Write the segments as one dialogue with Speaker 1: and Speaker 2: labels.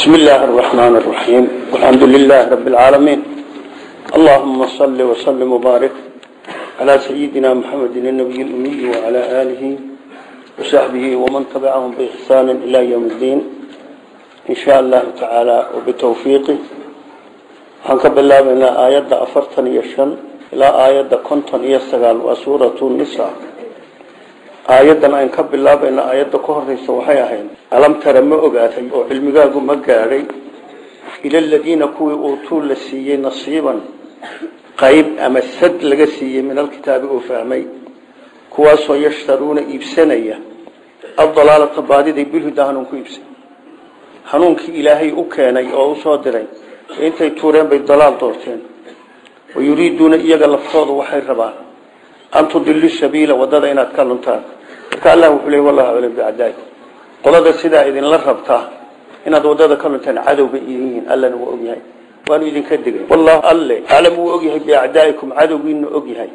Speaker 1: بسم الله الرحمن الرحيم والحمد لله رب العالمين اللهم صل وسلم وبارك على سيدنا محمد النبي الأمي وعلى آله وصحبه ومن تبعهم بإحسان إلى يوم الدين إن شاء الله تعالى وبتوفيقه حنك بالله من آيات أفرتن يشن إلى آيات كنتن يستغال وسورة النساء aayadan aan ka bilaabayna aayadda ka horeysa waxay ahayd alam tara ma ogaatay oo cilmigaagu ma gaadhay ila aladiina kuwii uutuu la siiyey nasiiban qayb ama sad laga siiyey min alkitaabi uu fahmay kuwaasoo yashtaruuna iibsanaya adalaalata baadiday bilhuda hanuun ku iibsan hanuunkii ilaahay u keenay oo u soo diray intay tuureen bay dalaal doorteen wayuriiduuna iyaga laftooda waxay rabaan an tudilu sabiila wadada inaad ka luntaan marka allah wuxuu leey wallahu alam bi'adai qolada sidaa idinla rabtaa inaad wadada ka luntaan cadowga yihiin allana waa ogyahay waanu idinka digay wallahu alle alam wuu ogyahay bi'adaikum cadowgiina ogyahay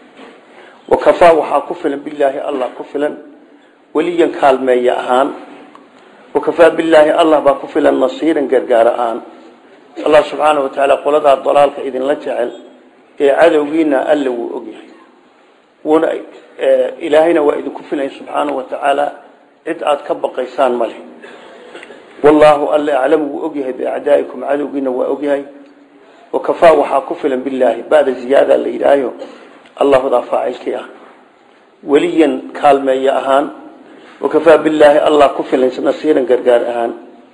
Speaker 1: wakafaa waxaa ku filan bilaahi allah ku filan weliyan kaalmeeya ahaan wakafaa bilaahi allah baa ku filan nasiiran gargaar ahaan allah subxaanahu watacaala qoladaa dalaalka idinla jecel ee cadowgiina alle wuu ogyahay wuna ilaahayna waa idinku filay subxaanahu watacaala cid aad ka baqaysaan male wallaahu alle aclamu wuu ogyahay biacdaa'ikum cadowgiina waa ogyahay wakafaa waxaa ku filan bilaahi ba'da ziyaada la yidhaahayo allahudaa faacilkii ah weliyan kaalmeeya ahaan wakafaa bilaahi allah ku filan nasiiran gargaar ahaan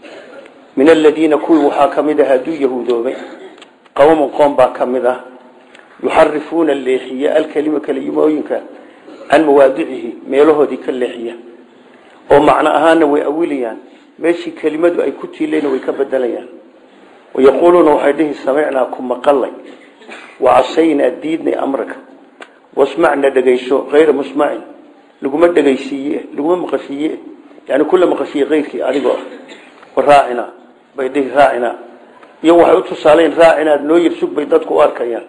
Speaker 1: min aladiina kuwii waxaa ka mid ah hadduu yahuudoobay qowman qoom baa ka mid ah yuxarifuuna leexiye alkelima kelimooyinka can mawaadicihi meelahoodii ka leexiya oo macno ahaana way awilayaan meeshii kelimadu ay ku tiilayna way ka bedelayaan wayaquuluuna waxay dhihi samicnaa ku maqalay wacasaynaa diidnay amraka wasmacna dhegayso hayra musmacin laguma dhegaysiiye laguma maqashiiye yani kula maqashiye keyrkii adigoo ah waraacina bay dhihi raacina iyo waxay u tusaalayn raacinaad noo yirsug bay dadku u arkayaan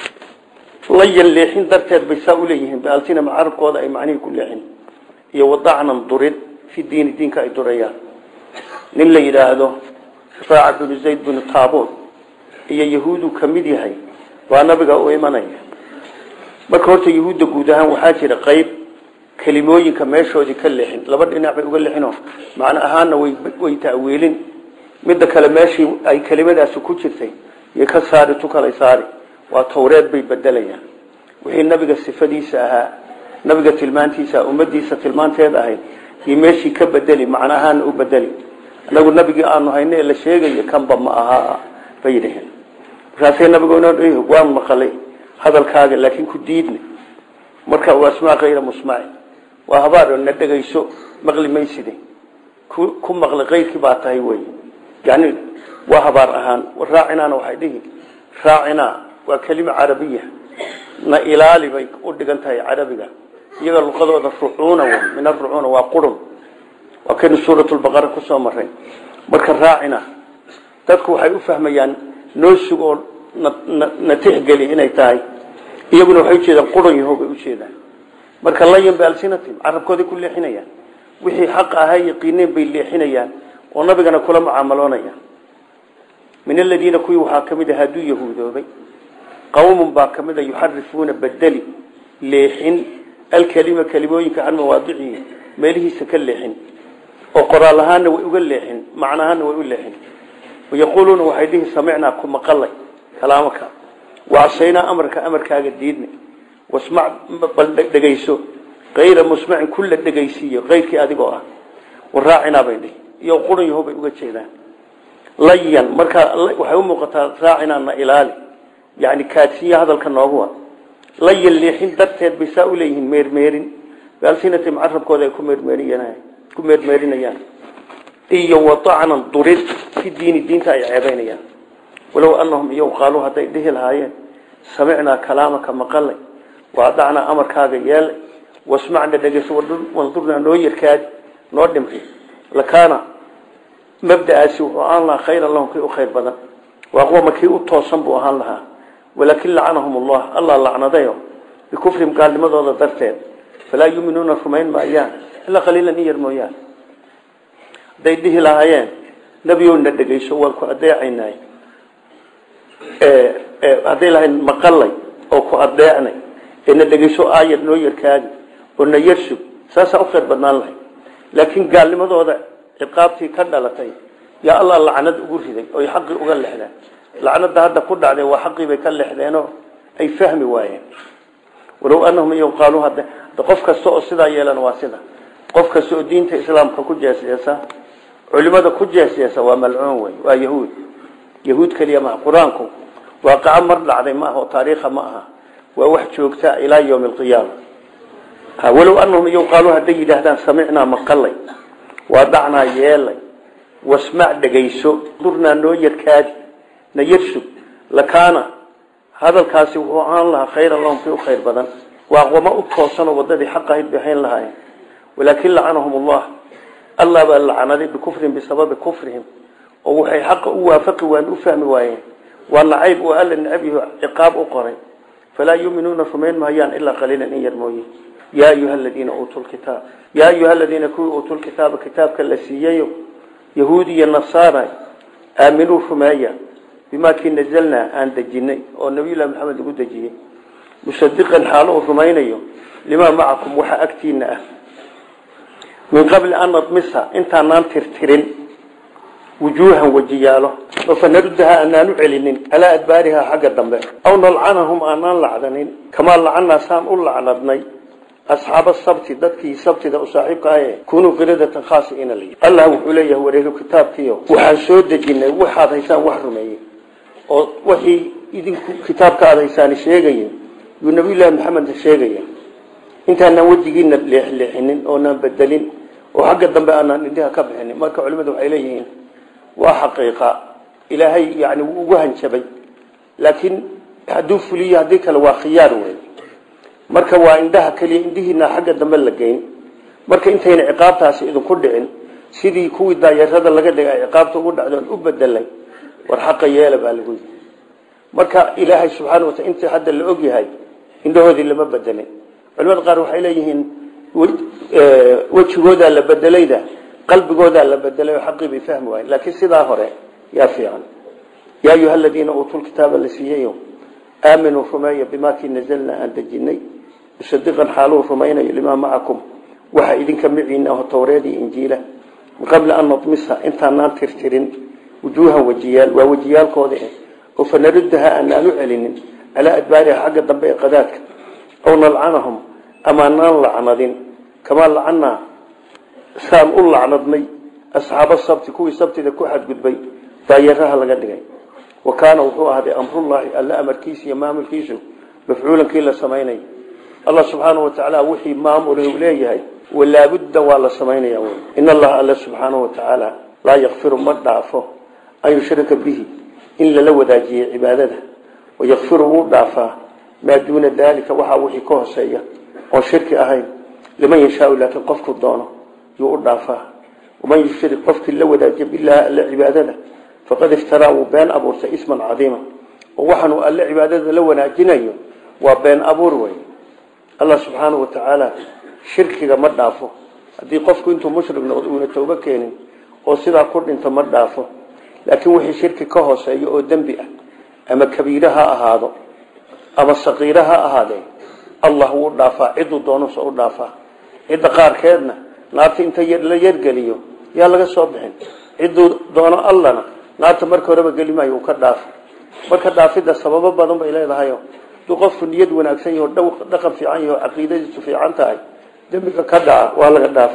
Speaker 1: layan leexin darteed bay saa uleeyihiin baaltina carabkooda ay macnihii ku leexin iyo wadacnan durid fi diini diinka ay durayaan nin la yidhaahdo raaca binu zayd binu taabuud iyo yahuudu ka mid yahay waa nabiga u imanaya marka horta yahuudda guud ahaan waxaa jira qayb kelimooyinka meeshoodii ka leexin laba dhinac bay uga leexinoo macno ahaanna way ta'wiilin midda kale meeshii ay kelimadaasi ku jirtay iyo ka saari tu kalay saari waa tawreed bay bedelayaan wixii nabiga sifadiisa ahaa nabiga tilmaantiisa ummadiisa tilmaanteed ahayd iyo meeshii ka bedeli macno ahaana u bedeli anagu nabigii aanu hayna ee la sheegayo kanba ma aha bay yidhaheen markaasay nabigu waan maqalay hadalkaaga laakiin ku diidna marka waa asmaa kayra musmacin waa habaar na dhegayso maqli mayside ku maqli kayrkii baa tahay wey yani waa habaar ahaan raacinaana waxay dhihi raacinaa waa kelima carabiya na ilaali bay u dhigan tahay carabiga iyaga luqadooda rucuuna w min arucuuna waa qurun waa kaynu suuratulbaqara kusoo maray marka raacina dadku waxay u fahmayaan noo sug oo na tixgeli inay tahay iyaguna waxay ujeedaan qurun yaho bay ujeedaan marka layan bialsinatim carabkooday ku leexinayaan wixii xaq ahaa yaqiineen bay leexinayaan oo nabigana kula mucaamaloonayaan min aladiina kuwii waxaa ka mid ah hadduu yahuudoobay qawmun baa ka mid a yuxarifuuna bedeli leexin alkelima kelimooyinka can mawaadicihi meelihiisa ka leexin oo qoraal ahaana way uga leexin macno ahaana way u leexin wayaquuluuna waxay dhihi samicnaa ku maqalay kalaamaka wacasaynaa amarka amarkaaga diidna wasmac bal dhegayso kayra musmacin kulla dhegaysiiyo kayrkii adigoo ah waraacinaa bay dhihi iyo qurun yaho bay uga jeedaan layan markaa waxay u muuqataa raacinaana ilaali yani kaadsiya hadalka nooguwa layan leexin darteed bay saa uleeyihiin meermeerin baalsinatim carabkooda ay ku meermeerinayaan ku meermeerinayaan iyo wadacnan durid fi diini diinta ay ceebaynayaan walow anahum iyow qaaluu hadday dhihi lahaayeen samicnaa kalaamaka maqalay waadacnaa amarkaaga yeelay wasmacna dhegeyso wandurnaa noo yarkaadi noo dhimri lakaana mabda'aasi wuxuu ahaan lahaa khayran lahum kii u khayr badan waaqwama kii u toosan buu ahaan lahaa walaakin lacanahum allah allah lacnadayo bikufrihim gaalnimadooda darteed falaa yuuminuuna rumayn maayaan ilaa qaliilan in yar mooyaane hadday dhihi lahaayeen nebiyowna dhegayso waan ku adeecaynay hadday lahayn maqalay oo ku adeecnay ee na dhegayso aayar noo yarkaadi oo na yarsug saasaa u khayr badnaan lahay laakiin gaalnimadooda ciqaabtii ka dhalatay yaa allah lacnad ugu riday oy xaqii uga lexdeen lacnada hadda ku dhacday waa xaqii bay ka lexdeenoo ay fahmi waayeen walow anahum iy qaaluu hadda qof kasta oo sidaa yeelan waa sida qof kasta oo diinta islaamka ku jeesjeesa culimada ku jeesjeesa waa malcuun wey waa yahuud yahuud keliya maha qur-aanku waaqaco mar dhacday ma aha oo taariikha ma aha waa wax joogta ilaa yawmi alqiyaama walow anahum iy qaaluu hadday yidhaahdaan samicnaa maqalay waa dhacnaa yeelay wasmac dhegayso durnaa noo yarkaadi na yarsug lakaana hadalkaasi wuxuu ahaan lahaa khayran lahum kii u khayr badan waa aqwamo u toosanoo wadadii xaq ahayd bay hayn lahaayeen walaakin lacanahum allah allah baa lacnaday bikufrihim bisababi kufrihim oo waxay xaqa u waafaqi waan u fahmi waayeen waa nacayb oo alla necab yaho ciqaab u qoray falaa yuuminuuna rumayn mahayaan ilaa qaliilan in yar mooye yaa ayuha aladiina uutuu lkitaab yaa ayuha aladiina kuwii uutuu lkitaaba kitaabka la siiyayo yahuud iyo nasaara aaminuu rumeeya bimaa kii nazalnaa aan dejinay oo nabiyullahi maxamed lagu dejiyey musadiqan xaalo uu rumaynayo limaa macakum waxa agtiina ah min qabli an nadmisa intaanaan tirtirin wujuuhan wajiyaalo oo fanarudaha aanaan u celinin calaa adbaariha xagga dambe aw nalcanahum aanaan lacdanin kamaa lacanaa saan u lacnadnay asxaaba sabti dadkii sabtida u saaxiibka ahe kunuu qiradatan khaasiina la allah wuxuu leeyahay wareero kitaabkiio waxaan soo dejinay waxaad haysaan wax rumeeyey oo wixii idinku kitaabka aad haysaani sheegaya yuu nabiyullaahi maxamed sheegaya intaanaan wejigiina leexleexinin oonaan bedelin oo xagga dambe aanaan indhaha ka bixinin marka culimadu waxay leeyihiin waa xaqiiqa ilaahay yani wuu ugu hanjabay laakiin hadduu fuliyo haddii kale waa khiyaar wey marka waa indhaha keliya indhihiina xagga dambe la geyn marka intayna ciqaabtaasi idinku dhicin sidii kuwii daayarada laga dhigay ciqaabta ugu dhacdoon u bedelay war xaqa yeela baa lagu yii marka ilaahay subxaana wataala intii hadda la og yahay indhahoodii lama bedelin culimada qaar waxay leeyihiin wejigoodaa la bedelayda qalbigoodaa la bedelay oo xaqii bay fahmi waayen laakiin sidaa hore yaa fiican yaa ayuha aladiina uutuu lkitaaba la siiyayo aaminuu rumeeya bimaa kii nazalnaa aan dejinay musadiqan xaaluu rumaynayo limaa macakum waxa idinka miciina aho towreedii injiila min qabli an nadmisa intaanaan tirtirin wujuuhan wajiyaal waa wajiyaalkooda oo fanarudaha aanaan u celinin calaa adbaariha xagga dambe ee qadaadka aw nalcanahum amaanaan lacnadin kamaa lacanaa saan u lacnadnay asxaaba sabti kuwii sabtida ku xadgudbay daayaraha laga dhigay wa kaana wuxuu ahday amrullaahi alla amarkiisa iyo maamulkiisu mafcuulankii la samaynay allah subxaanau watacaala wixii maamula u leeyahay walaabudda waa la samaynaya wy in allaha alla subxaanahu watacaala laa yakfiru ma dhaafo an yushrika bihi in lala wadaajiyey cibaadada wayakfiru wuu dhaafaa maa duuna daalika waxaa wixii ka hoseeya oon shirki ahayn liman yashaau laakiin qofku doono yuu u dhaafaa waman yushrik qofkii la wadaajiya bilahi alle cibaadada faqad iftaraa wuu been abuurtay isman cadiima oo waxaanuu alle cibaadada la wanaajinayo waa been abuur wey allah subxaanau watacaala shirkiga ma dhaafo haddii qofku intuu mushrik noqdo uuna toobo keenin oo sidaa ku dhinto ma dhaafo laakiin wixii shirki ka hooseeyo oo dembi ah ama kabiire ha ahaado ama saqiire ha ahaadee allah wuu dhaafaa ciduu doonuse u dhaafaa cidda qaarkeedna naarta inta la yargeliyo yaa laga soo bixin ciduu doono allana naarta marka horeba geli maayo uu ka dhaafo marka dhaafidda sababo badan bay leedahayo haduu qofku niyad wanaagsan yaho dhaqan fiican yaho caqiidadiisu fiican tahay dembiga ka dhaca waa laga dhaafo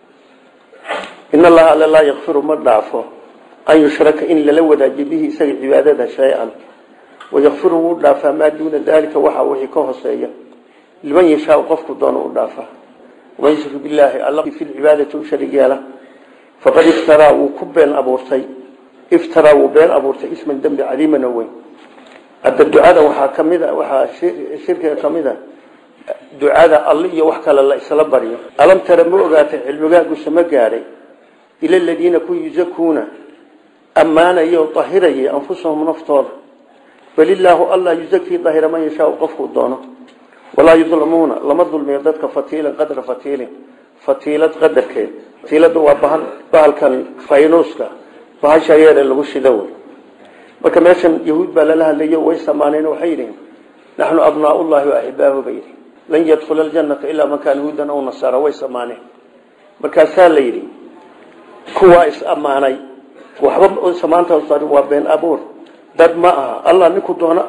Speaker 1: in allaha alla laa yakfiru ma dhaafo an yushraka in lala wadaajiyo bihi isaga cibaadada shay-an wayakfiru wuu dhaafaa maa duuna daalika waxa wixii ka hoseeya liman yashaau qofku doono u dhaafaa waman yushrik billaahi alla fi lcibaadati u sharig yeela faqad iftaraa wuu ku been abuurtay iftaraa wuu been abuurtay isman dembi cadiiman oo weyn hadda ducada waxaa kamid a waxaa shirkiga kamid a ducada alle iyo wax kale la isla baryo alam tara ma ogaatay cilmigaagusa ma gaadhay ila aladiina ku yusakuuna ammaanaya oo dahirayay anfusahum naftooda balilaahu allah yuzakii dahira man yashaau qofkuu doono walaa yudlamuuna lama dulmiyo dadka fatiilan qadra fatiilin fatiilad qadarkeed fatiilada waa bahal bahalkan faynuuska bahasha yeere lagu shido wey marka meeshan yahuud baa lala hadlayo way samaaneen waxay yidhihin naxnu abnaaullahi waaxibaahu bay yidhi lan yadkhula aljannata ilaa man kaana huudan aw nasaara way samaaneen markaasaa la yidhi kuwaa is ammaanay waxba samaanta waa been abuur dad ma aha allah ninku doona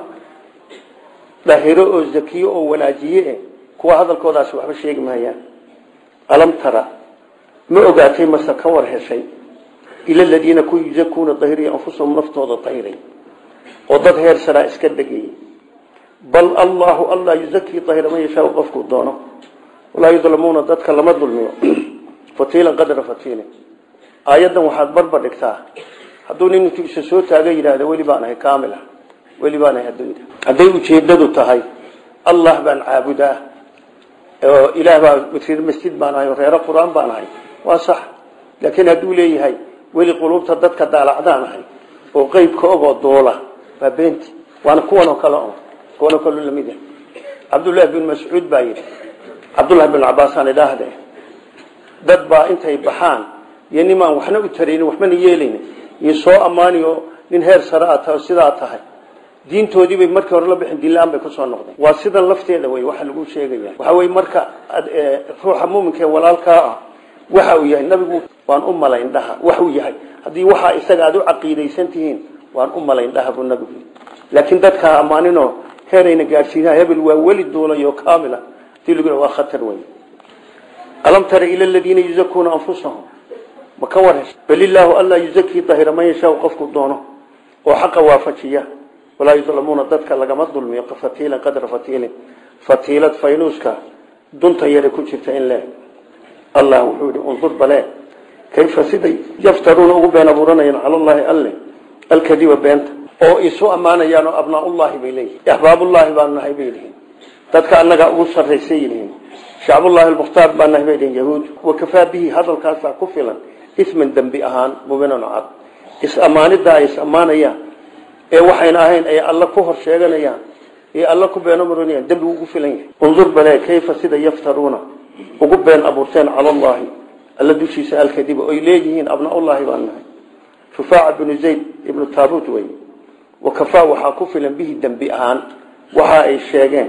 Speaker 1: dhahiro oo zakiyo oo wanaajiye kuwa hadalkoodaasi waxba sheegi maayaan alam tara ma ogaatay mase ka war heshay ila aladiina ku yuzakuuna dahiriya anfusahum naftooda dahiray oo dad heer saraa iska dhegayay bal allahu allah yuzakii dahira man yashaa qofkuu doono walaa yudlamuuna dadka lama dulmiyo fatiilan qadra fatiilin aayaddan waxaad barba dhigtaa hadduu nin intuu isa soo taaga yidhaahda weli baan ahay kaamil ah weli baan ahay hadduu yidhahdo hadday ujeedadu tahay allah baan caabudaa oo ilaah baa reer masjid baan ahay oo reero qur-aan baan ahay waa sax laakiin hadduu leeyahay weli quluubta dadka daalacdaan ahay oo qeybka ogoo duula waa beenti waana kuwan oo kale on kuwan oo kale lamid ah cabdullaahi bin mascuud baa yidhi cabdullahi bin cabaasaan idhaahde dad baa intay baxaan iyo nimaan waxna u taraynin waxbana yeelaynin iyo soo ammaaniyo nin heer sare a tahay sidaa tahay diintoodiibay markii hore la bixin dilaan bay kusoo noqdeen waa sidan lafteeda wey waxa lagu sheegaya waxa wey marka ruuxa muminka ee walaalkaa ah waxa uu yahay nabigu waan u malayn dhaha wax uu yahay haddii waxaa isaga aad u caqiidaysan tihiin waan u malayn dhaha buu nabigu laakiin dadkaa ammaaninoo heerayna gaadhsiinaa hebel waa weli duulayo kaamila hadii lagu waa khatar wey alam tara ila aladiina yuzakuuna anfusahum ma ka war hesha bal illaahu alla yuzakii dahira man yashaa qofku doono oo xaqa waafajiya walaa yudlamuuna dadka lagama dulmiyo fatiilan qadra fatiilin fatiilad faynuuska dunta yare ku jirta in leeg allah wuxuu yihi undur bale kayfa siday yaftaruuna ugu been abuuranayaan cala llahi alle alkadiba beenta oo isu ammaanayaan oo abnaaullahi bay leeyihin axbaabullahi baanu nahay bay yihiin dadka annaga ugu sarraysay yihiin shacbullahi almukhtaar baa nahay bay yihiin yahuud wakafaa bihi hadalkaasaa ku filan isman dembi ahaan mubinan cad is-ammaanidda ay is-ammaanayaan ee waxayna ahayn ay alla ku hor sheeganayaan ee alla ku beeno maronayaan dembi ugu filan yahay undur bale kayfa sida yaftaruuna ugu been abuurteen cala allahi alla dushiisa alkadiba oy leeyihiin abnaullahi baan nahay shufaaca binu zayd ibnu taabut wey wakafaa waxaa ku filan bihi dembi ahaan waxa ay sheegeen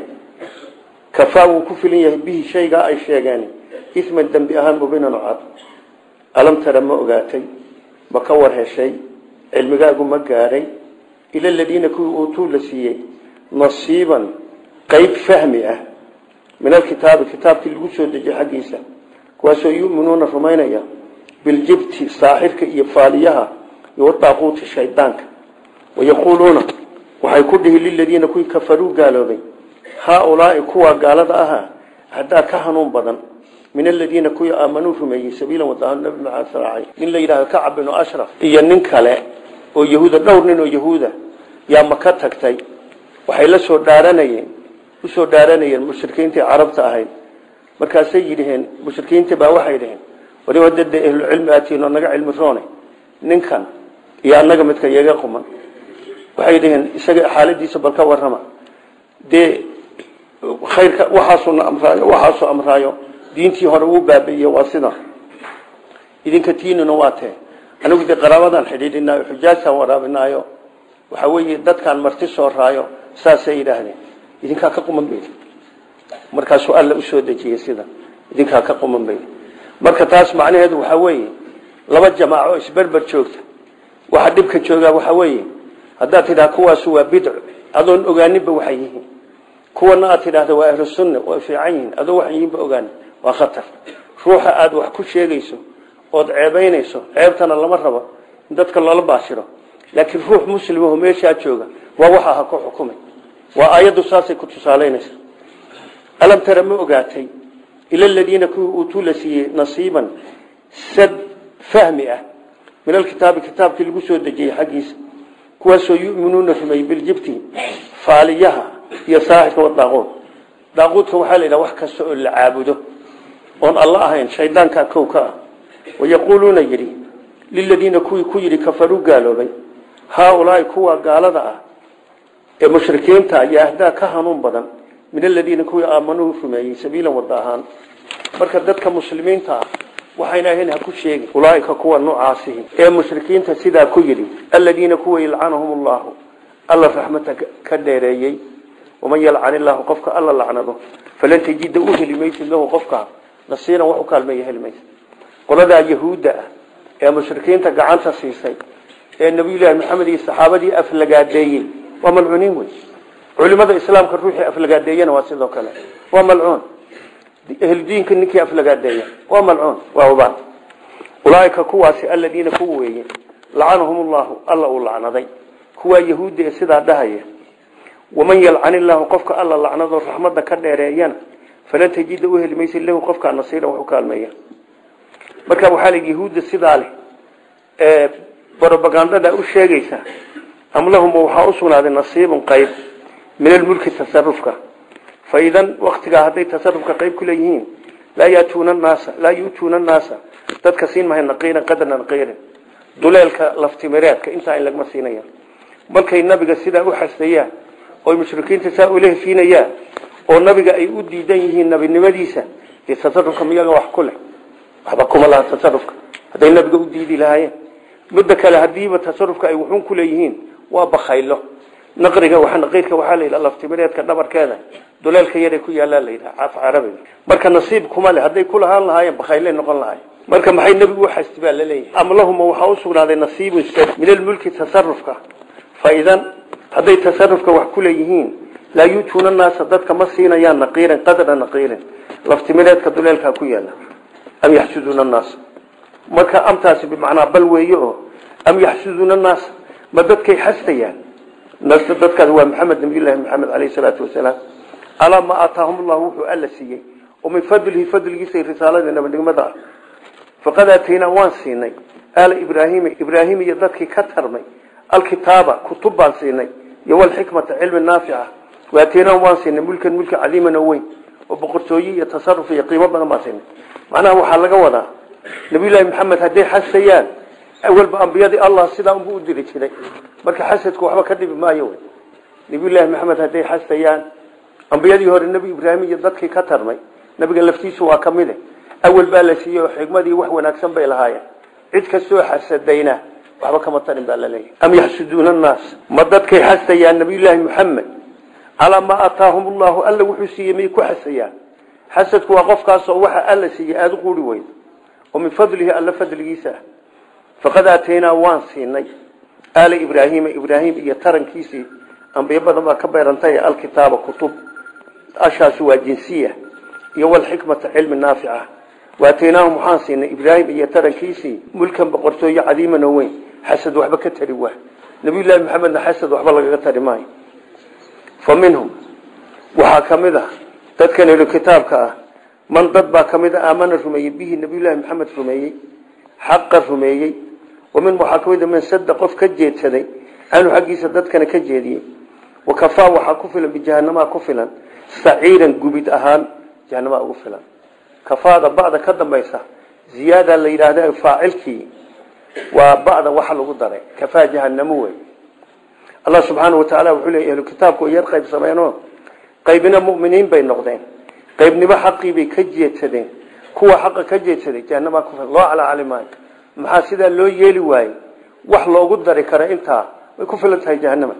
Speaker 1: kafaa wuu ku filan yahay bihi shaygaa ay sheegeen isman dembi ahaan mubinan cad alam tara ma ogaatay ma ka war heshay cilmigaagu ma gaadhay ila aladiina kuwii uutuu la siiyey nasiiban qeyb fahmi ah min alkitaabi kitaabkii lagu soo dejiyey xaggiisa kuwaasoo yuminuuna rumaynaya biljibti saaxirka iyo faaliyaha iyo wadaaquuti shaydaanka wayaquuluuna waxay ku dhihi liladiina kuwii kafaruu gaaloobay haaulaai kuwa gaalada ahaa haddaa ka hanuun badan min aladiina kuwii aamanuu rumeeyey sabiila wadaaan nabi maxamed saraacay nin la yidhahdo kacab binu ashraf iyo nin kale oo yahuuda dhowr nin oo yahuuda yaa maka tagtay waxay la soo dhaaranayeen usoo dhaaranayeen mushrikiintii carabta ahayd markaasay yidhaheen mushrikiintii baa waxay dhaheen wari wadada ahlucilmi atiin oo naga cilmi roone ninkan iyo annaga midka iyaga quman waxay dhaheen isaga xaaladiisa bal ka warrama dee khayrka waxaasuna amraayo waxaasuu amraayo diintii hore uu baabi'iye waa sida idinka tiinina waa tee anigu dee qaraabadan xidhiidhinaayo xujaajtaan waraabinaayo waxa weeye dadkaan marti soo raayo saasay yidhaahdeen idinkaa ka quman bay markaasuu alla usoo dejiyey sida idinkaa ka quman bay marka taas macnaheedu waxaa weeye laba jamaaco isberber joogta waxa dhibka joogaa waxaa weeye haddaad tidhaha kuwaasu waa bidco adoon ogaaninba waxay yihiin kuwana aad tidhaahda waa ahlu sunna way fiican yihiin adoo waxay yihiinba ogaanin waa khatar ruuxa aada wax ku sheegayso ood ceebaynayso ceebtana lama rabo in dadka loola baashiro laakiin ruux muslimaho meeshaa jooga waa waxa ha ku xukumay waa aayaddu saasay ku tusaalaynaysa alam tara ma ogaatay ila aladiina kuwii uutuu la siiyey nasiiban sad fahmi ah min alkitaabi kitaabkii lagu soo dejiyey xaggiisa kuwaasoo yuminuuna rumeeyey biljibti faaliyaha iyo saaxirka wadaaquud daaquudka waxaa la yidhaha wax kasta oo la caabudo oon alla ahayn shaydaankaa kow ka ah wayaquuluuna yidhi liladiina kuwii ku yidhi kafaruu gaaloobay haaulaai kuwa gaalada ah ee mushrikiinta ayaa ahdaa ka hanuun badan min aladiina kuwii aamanuu rumeeyey sabiilan wada ahaan marka dadka muslimiinta ah waxayna ahayn ha ku sheegin ulaaika kuwa noocaasihi ee mushrikiinta sidaa ku yidhi aladiina kuwa yalcanahum allahu alla raxmata ka dheereeyey waman yalcan illaahu qofka alla lacnado falan tajida u heli maysid lahu qofka nasiiran wax u kaalmeeya heli maysid qoladaa yahuudda ah ee mushrikiinta gacanta siisay ee nabiyullaahi maxamed iyo saxaabadii aflagaadeeyey waa malcuuniin wey culimada islaamka ruuxii aflagaadeeyana waa sidoo kale waa malcuun ahludiinka ninkii aflagaadeeya waa malcuun waa ubaan ulaaika kuwaasi aladiina kuwa weeye lacanahum llahu alla uu lacnaday kuwaa yahuudda ee sidaa dhahaya waman yalcan illaahu qofka alla lacnado raxmadda ka dheereeyana falan tajida u heli maysid lahu qofkaa nasiiran wax u kaalmeeya marka waxaa la yahuudda sidaa leh ee brobagandada u sheegaysa am lahum waxaa u sugnaaday nasiibun qayb min almulki tasarufka faidan waktigaa hadday tasarufka qayb ku leeyihiin laa yatuuna naasa laa yuutuuna annaasa dadka siin mahay naqiiran qadra naqiirin duleelka laftimireedka intaa in lagma siinaya markay nabiga sidaa u xasdayaan oy mushrikiinta saa ula heshiinayaan oo nabiga ay u diidan yihiin nabinimadiisa dee tasarufka miyaga wax ku leh waxba kuma laha tasarufka hadday nabiga u diidi lahaayeen midda kale hadiiba tasarufka ay wuxuun ku leeyihiin waa bakaylo naqriga waa naqiirka waxaa la yidhaha laftimireedka dhabarkeeda duleelka yaray ku yaalaa la yidhaha caaf carabiga marka nasiib kuma leh hadday ku lahaan lahaayeen bakaylay noqon lahaayeen marka maxay nebigu u xasti baa laleeyahay am lahuma waxaa u sugnaaday nasiibun min almulki tasarufka faidan hadday tasarufka wax ku leeyihiin laa yuutuuna naasa dadka ma siinayaan naqiiran qadra naqiirin laftimireedka duleelkaa ku yaala am yaxsuduuna annaasa marka amtaasi bimacnaa bal weeye oo am yaxsuduuna annaasa ma dadkay xastayaan nasta dadkaas waa maxamed nabiyullaahi maxamed caleyhi salaatu wasalaam alaa ma aataahum llahu wuxuu alla siiyey oo min fadlihi fadligiisa risaalada nabadnimada ah faqad aataynaa waan siinay aala ibraahima ibraahim iyo dadkii ka tarmay alkitaaba kutub baan siinay iyo walxikmata cilmi naafica waataynaahum waan siinay mulkan mulki cadiiman oo weyn oo boqortooye iyo tasaruf iyo qiimo badan baan siinay macnaha waxaa laga wadaa nabiyullaahi maxamed hadday xasayaan awalba ambiyadii allah sidaa unbu u diri jiray marka xasadku waxba ka dhibi maayo wy nabiyullaahi maxamed hadday xasayaan ambiyadii hore nebi ibraahim iyo dadkii ka tarmay nabiga laftiisu waa ka mide awal baa la siiyey oo xigmadii wax wanaagsan bay lahaayeen cid kastoo xasadayna waxba kama tarin baa laleeyahy am yaxsuduuna annaas ma dadkay xasayaan nabiyullaahi maxamed calaa maa aataahum llahu alla wuxuu siiyey may ku xasayaan xasadku waa qofkaasoo waxa alla siiyey aada u quuri weyn oo min fadlihi alla fadligiisa ah faqad aataynaa waan siinay aala ibraahima ibraahim iyo tarankiisii ambiyo badan baa ka beerantay alkitaaba kutub ashaasi waa jinsiya iyo walxikmata cilmi naafica waataynaahum waxaan siinay ibraahim iyo tarankiisii mulkan boqortooye cadiiman oo weyn xasad waxba ka tari waa nabiyullaahi maxamedna xasad waxba lagaga tari maayo fa minhum waxaa ka mid ah dadkan elu kitaabka ah man dad baa ka mid a aamana rumeeyey bihi nabiyullaahi maxamed rumeeyey xaqa rumeeyey wamin waxaa ka mid a man sada qof ka jeedsaday canhu xaggiisa dadkana ka jeediyey wakafaa waxaa ku filan bijahanamaa ku filan saciiran gubid ahaan jahanamaa ugu filan kafaada ba'da ka dambaysa ziyaada la yidhaahda faacilkii waa ba'da waxa lagu daray kafaa jahanamo wey allah subxaana wa tacaala wuxuu leeya ahlu kitaabku yar qayb sameynoo qaybina mu'miniin bay noqdeen qaybnimo xaqii bay ka jeedsadeen kuwa xaqa ka jeedsaday jahanamaa ku filan loo calacali maayo maxaa sidaa loo yeeli waayey wax loogu dari kara intaa way ku filan tahay jahanama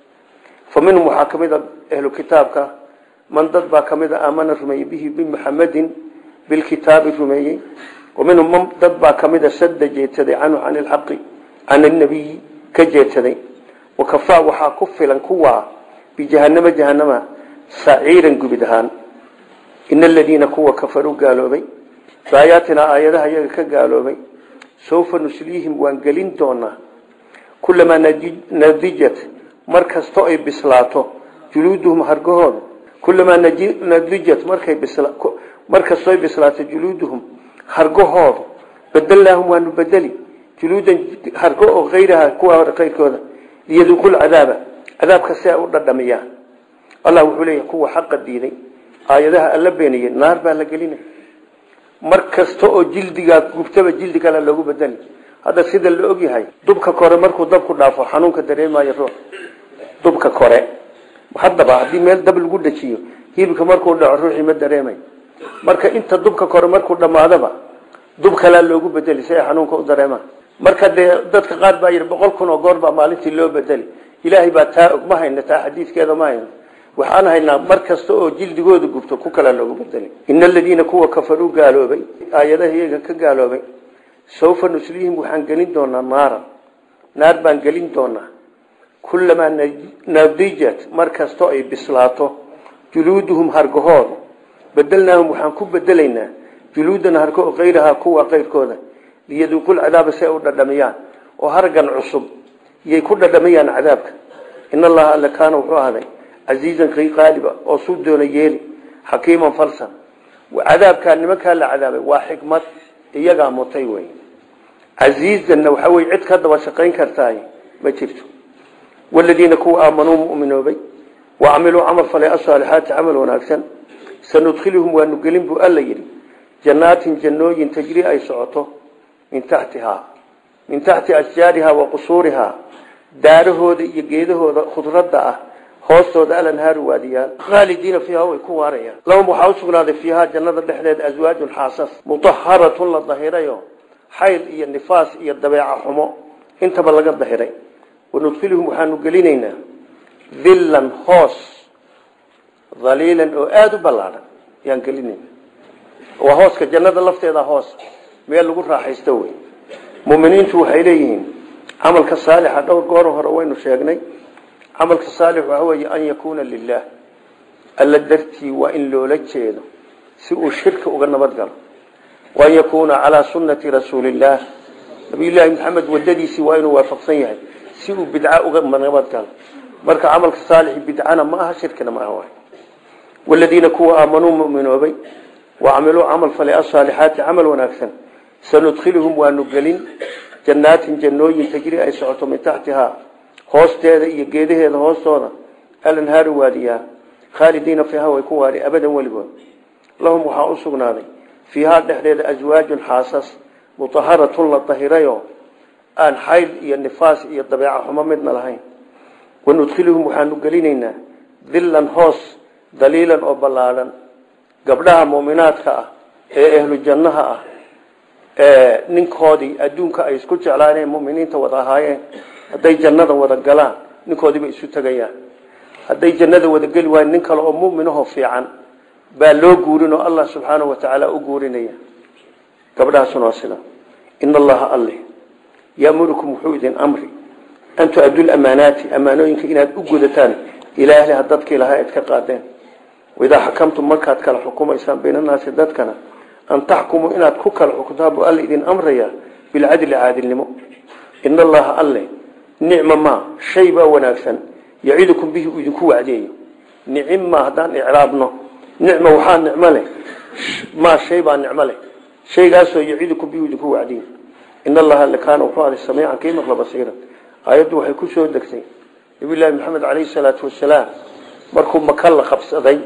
Speaker 1: fa minhum waxaa ka mid a ahlu kitaabka man dad baa ka mid a aamana rumeeyey bihi bimuxamedin bilkitaabi rumeeyey wa minhum man dad baa ka mid a sadda jeedsaday canhu can ilxaqi can alnabiyi ka jeedsaday wakafaa waxaa ku filan kuwaa bijahanama jahanama saciiran gubid ahaan ina aladiina kuwa kafaruu gaaloobay baayaatinaa aayadaha iyaga ka gaaloobay sawfa nusliihim waan gelin doonaa kulamaa nadijat mar kasto ay bislaato juluuduhum hargahooda kulamaa nadijat markay mar kastoo ay bislaato juluuduhum hargahooda bedelnaahum waanu bedeli juluudan hargo oo ayraha kuwa hore kayrkooda liyaduuqu lcadaaba cadaabka si ay u dhadhamiyaan allah wuxuu leeyahay kuwa xaqa diiday aayadaha alla beeniyey naar baa la gelinaya mar kasta oo jildigaa gubtaba jildi kale loogu bedeli hadda sida la ogyahay dubka kore markuu dabku dhaafo xanuunka dareemayo ruux dubka kore haddaba haddii meel dab lagu dhajiyo hilibka markuu dhaco ruuxii ma dareemayo marka inta dubka kore markuu dhammaadaba dub kalaa loogu bedeli si ay xanuunka u dareemaan marka dee dadka qaar baa yidhi boqol kun oo goor baa maalintii loo bedeli ilaahay baa taa og ma hayna taa xadiidkeeda ma hayno waxaan haynaa mar kasta oo jildigooda gubto ku kalaa loogu bedeli ina aladiina kuwa kafaruu gaaloobay aayadaha iyaga ka gaaloobay sawfa nuslihim waxaan gelin doonaa naaran naar baan gelin doonaa kulamaa nadijat mar kastoo ay bislaato juluuduhum hargahooda bedelnaahum waxaan ku bedelaynaa juluudan hargo kayrahaa kuwa kayrkooda liyaduuqul cadaaba si ay u dhadhamiyaan oo hargan cusub iyay ku dhadhamayaan cadaabka in allaha alle kaana wuxuu ahday casiizan kay qaaliba oo suu doona yeeli xakiiman falsan cadaabkaa nimankaa la cadaabay waa xikmad iyagaa mutay wey casiizanna waxaa wey cid ka daba shaqayn kartaay ma jirto waladiina kuwa aamanuu muminoobay wacamiluu camal falay asaalixaati camal wanaagsan sanudkhiluhum waanu gelin buu alla yidhi jannaatin jannooyin tajri ay socoto min taxtihaa min taxti ashjaarihaa wa qusuurihaa daarahooda iyo geedahooda khudradda ah hoostooda alanhaaru waadiyaal khaalidiina fiiha way ku waarayaan lahum waxaa usugnaaday fiihaa jannada dhexdeeda aswaajun xaasas mutaharatun la dahirayo xayl iyo nifaas iyo dabeeca xumo intaba laga dahiray wanudkhiluhum waxaanu gelinaynaa dillan hoos daliilan oo aada u ballaadhan ayaan gelinayna waa hooska jannada lafteeda hoos meel lagu raaxaysto wey muminiintu waxay leeyihiin camalka saalixa dhowr goor hore waynu sheegnay camalka saalix waxa weeye an yakuuna lilah alla dartii waa in loola jeedo si uu shirka uga nabad galo waan yakuuna calaa sunnati rasuulillaah nabiyullaahi maxamed wadadiisii waa inuu waafaqsan yahay si uu bidca uga nabad galo marka camalka saalixi bidcana ma aha shirkina ma aha waay waladiina kuwa aamanuu muminoobay wacamiluu camal falay asaalixaati camal wanaagsan sanudkhiluhum waanu gelin jannaatin jannooyin tajri ay socoto min taxtihaa hoosteeda iyo geedaheeda hoostooda alanhaaru waadiyaa khaalidiina fiiha way ku waari abadan weligood lahum waxaa u sugnaaday fiihaa dhexdeeda aswaajun xaasas mutaharatun la dahirayo aan xayl iyo nifaas iyo dabeeca xumo midna lahayn wanudkhiluhum waxaanu gelinaynaa dillan hoos daliilan oo ballaadhan gabdhaha muminaadka ah ee ahlu jannaha ah ee ninkoodii adduunka ay isku jeclaaneen muminiinta wada ahaayeen hadday jannada wada galaan ninkoodiibay isu tegayaan hadday jannada wada geli waayeen nin kale oo muminahoo fiican baa loo guurin oo allah subxaanahu watacaala u guurinaya gabdhahaasuna waa sida ina allaha alle yaamurukum wuxuu idin amri an tu-addu lamaanaati amaanooyinka inaad u gudataan ilaa ahliha dadkii lahaa eed ka qaadeen waidaa xakamtum markaad kala xukumaysaan baynanaasi dadkana an taxkumuu inaad ku kala xukuntaan buu alla idin amraya bilcadli caadilnimo ina allaha alle nicma maa shay baa wanaagsan yacidukum bihi uu idinku wacdeeyo nicimma haddaan icraabno nicma waxaa nicmo leh maa shay baa nicmo leh shaygaasoo yacidukum bihi idinku wacdeeyo in allaha alle kaana wuxuu aday samiican kii maqla basiiran aayaddu waxay ku soo degtay nabiyullaahi maxamed caleyhi salaatu wasalaam markuu maka la qabsaday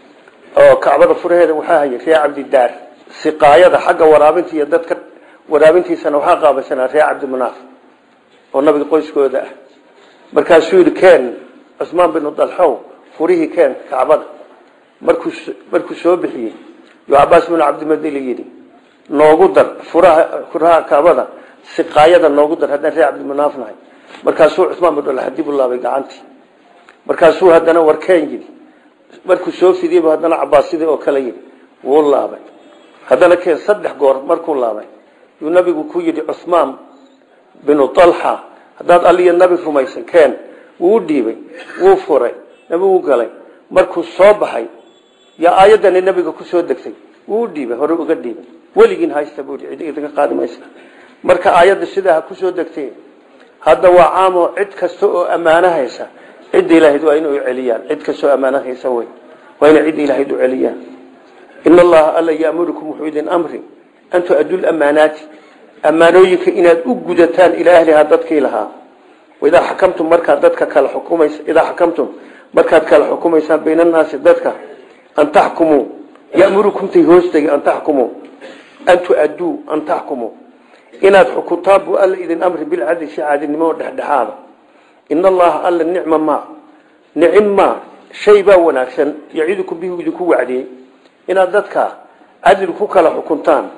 Speaker 1: oo kacbada furaheeda waxaa hayay ree cabdidaar siqaayada xagga waraabinta iyo dadka waraabintiisana waxaa qaabaysanaa ree cabdimunaaf oo nabiga qoyskooda ah markaasuu yidhi keen cusmaan binu dalxow furihii keen kacbada markuu markuu soo bixiyey yuu cabaas binu cabdimadili yidhi noogu dar furaha furaha kacbada siqaayada noogu dar haddaan ree cabdimunaaf nahay markaasuu cusmaan binu dalxa dib u laabay gacantii markaasuu haddana warkeen yidhi markuu soo fidiyeybu haddana cabaas sidii oo kale yidhi wuu laabay haddana keen saddex goor markuu laabay yuu nabigu ku yidhi cusmaan binu alxa haddaad alliyo nabi rumaysan keen wuu u dhiibay wuu furay nabigu galay markuu soo baxay yaa aayaddani nabiga ku soo degtay wuu u dhiibay hore uga dhiibay weligiin haysta buu cid idinka qaadi maysa marka aayadda sidaa ha kusoo degtay hadda waa caamo cid kasta oo ammaano haysa cidda ilaahayd waa inay u celiyaan cid kastoo ammaano haysa wey waa inay cidda ilaahayd u celiyaan ina allaha alla yaamurukum wuxuu idin amri an tu-addu lamaanaati ammaanooyinka inaad u gudataan ilaa ahlihaa dadkii lahaa idaa xakamtum markaad dadka kala xukumays idaa xakamtum markaad kala xukumaysaan bayna annaasi dadka an taxkumuu yamurukumtay hoostegi an taxkumuu an tu-adduu an taxkumuu inaad xukuntaan buu alla idin amri bilcadli si caadilnimo oo dhexdhexaada in allaha alla nicma ma nicim ma shay baa wanaagsan yacidukum bihi idinku wacdiyey inaad dadka cadli ku kala xukuntaan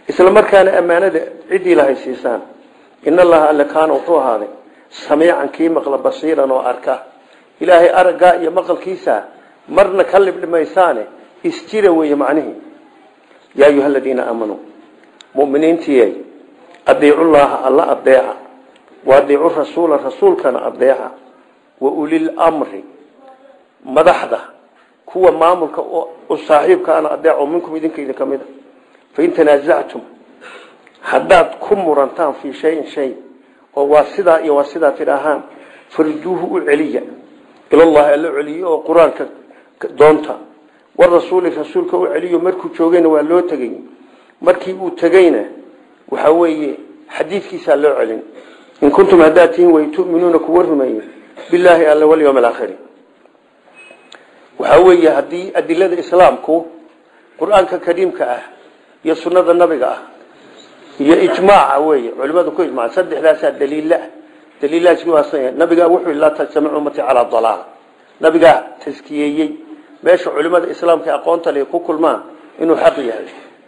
Speaker 1: isla markaana ammaanada ciddii lahay siisaan in allaha alle kaana wuxuu ahaaday samiican kii maqla basiiran oo arka ilaahay araggaa iyo maqalkiisa marna ka libdhimaysaane isjira weeye macnihii yaa ayuha aladiina aamanuu muminiintiiyay adiicullaaha alla adeeca wa adiicu rasuula rasuulkana adeeca wa ulil mri madaxda kuwa maamulka u saaxiibkaana adeeco minkum idinka idin ka mid a fain tanaasactum haddaad ku murantaan fii shayin shay oo waa sidaa iyo waa sidaa tidhaahaan farduuhu u celiya ilallahi alla celiyo oo qur-aanka doonta warasuuli rasuulka u celiyo markuu joogayna waa loo tegay markii uu tegayna waxa weeye xadiidkiisaa loo celin in kuntum haddaad tihiin way tu'minuuna kuwa rumeeye bilaahi alla walyawm alaakhiri waxaa weeye haddii adilada islaamku qur-aanka kariimka ah iyo sunnada nabiga ah iyo ijmaaca weeye culimadu ku ijmaca saddexdaasaa daliila daliilahaasi waasan yahay nabigaa wuxuu laa tajtamic ummati calaa dalaala nabigaa taskiyeeyey meesha culimada islaamka aqoonta le ku kulmaan inuu xaq yahay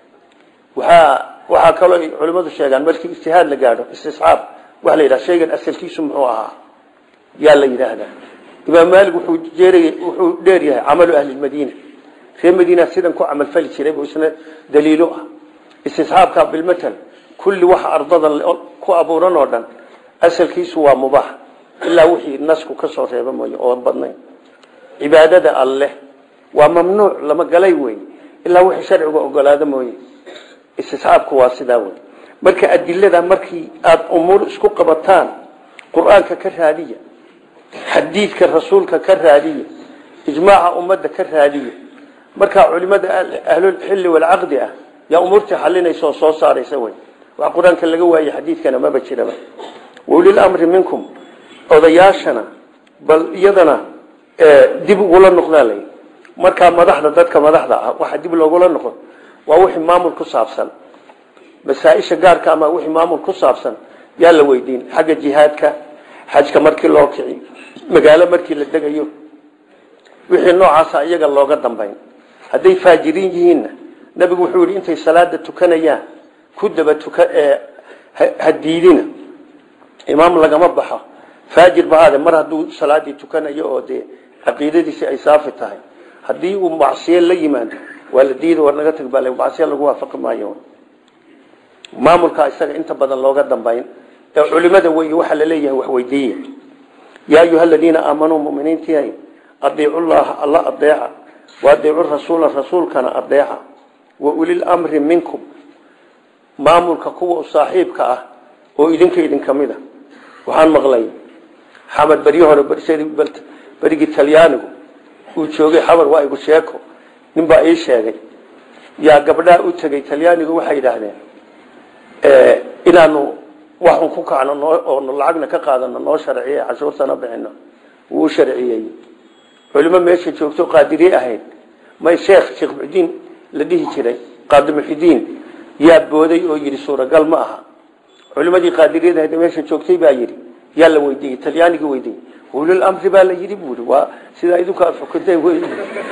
Speaker 1: waxaa waxaa kaloo culimadu sheegaan markii ijtihaad la gaadho istisxaab waxa la yidhaha shaygan asalkiisu muxuu ahaa yaa la yidhaahdaa imaam maalik wuxuu jeerayay wuxuu dheer yahay camalu ahli lmadiina reer madiina sidan ku camal fali jiray buu isna daliilo ah istisxaabka bilmatal kulli waxa ardada ku abuuran oo dhan asalkiisu waa mubaax ilaa wixii nasku ka soo reeba mooye oo badnayn cibaadada alleh waa mamnuuc lama galay wey ilaa wixii sharciga ogolaado mooye istisxaabku waa sidaa wey marka adilada markii aada umuur isku qabataan qur-aanka ka raadiya xadiidka rasuulka ka raadiya ijmaaca ummadda ka raadiya markaa culimada ahlulxilli walcaqdi ah yaa umuurtii xalinaysa oo soo saaraysa wey wax qur-aanka laga waaye xadiidkana maba jiraba waulil amri minkum odayaashana bal iyadana dib ugula noqdaa lay markaa madaxda dadka madaxda ah waxa dib loogula noqon waa wixii maamul ku saabsan masaaisha gaarka ama wixii maamul ku saabsan yaa la weydiin xagga jihaadka xajka markii loo kici magaalo markii la degayo wixii noocaasa iyaga looga dambayn hadday faajiriin yihiinna nabigu wuxuu yihi intay salaada tukanayaan ku daba tuka ha diidina imaam lagama baxo faajir bahaade mar hadduu salaadii tukanayo oo dee caqiidadiisi ay saafi tahay haddii uu macsiye la yimaado waa la diida war naga tag baa macsiye lagu waafaqi maayo maamulka isaga inta badan looga dambayn ee culimada wey waxaa la leeyahay wax weydiiya yaa ayuha aladiina aamanuu muminiintii adiicu llaha alla adeeca wa adiicu rasuula rasuulkana adeeca wa ulil amri minkum maamulka kuwa u saaxiibka ah oo idinka idinka mid a waxaan maqlay xamar beryo hore berigii talyaanigu uu joogay xamar waa igu sheeko ninbaa ii sheegay yaa gabdhaa u tegay talyaanigu waxay yidhaahdeen inaanu waxun ku kacno oo lacagna ka qaadano noo sharciye cashuurtana bixino wuu sharciyey culimo meesha joogto qaadiriye ahayd may sheekh sheekh muxudiin la dhihi jiray qaadi muxidiin yaa booday oo yidhi suuragal ma aha culimadii qaadiriyada ahayd meesha joogtay baa yidhi yaa la weydiiyey talyaanigii weydiiyey ulil amri baa la yidhi buuri waa sidaa idinku aad xukunteen wey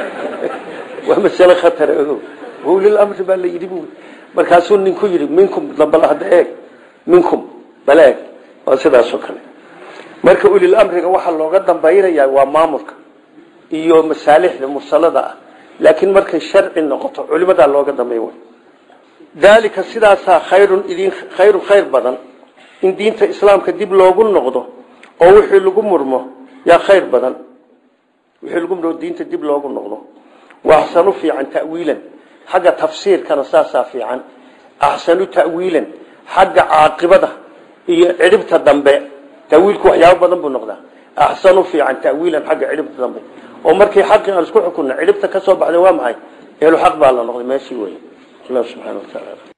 Speaker 1: waa masale khatar ogo ulil amri baa la yidhi buuri markaasuu ninku yidhi minkum dambal hadda eeg minkum bal eeg waa sidaasoo kale marka ulil amriga waxaa looga dambaynayaa waa maamulka iyo masaalixda mursalada ah laakiin markay sharci noqoto culimadaa looga dambay way daalika sidaasaa khayrun idin khayrun khayr badan in diinta islaamka dib loogu noqdo oo wixii lagu murmo yaa khayr badan wixii lagu murmo diinta dib loogu noqdo waa axsanu fiican ta'wiilan xagga tafsiirkana saasaa fiican axsanu ta'wiilan xagga caaqibada iyo cidhibta dambe tawiilku waxyaabo badan buu noqdaa axsanu fiican ta'wiilan xagga cidhibta dambe oo markii xaqii aan isku xukunna cidhibta ka soo baxday waa maxay ehlu xaq baa la noqday meeshii wey allah subxana wa tacaala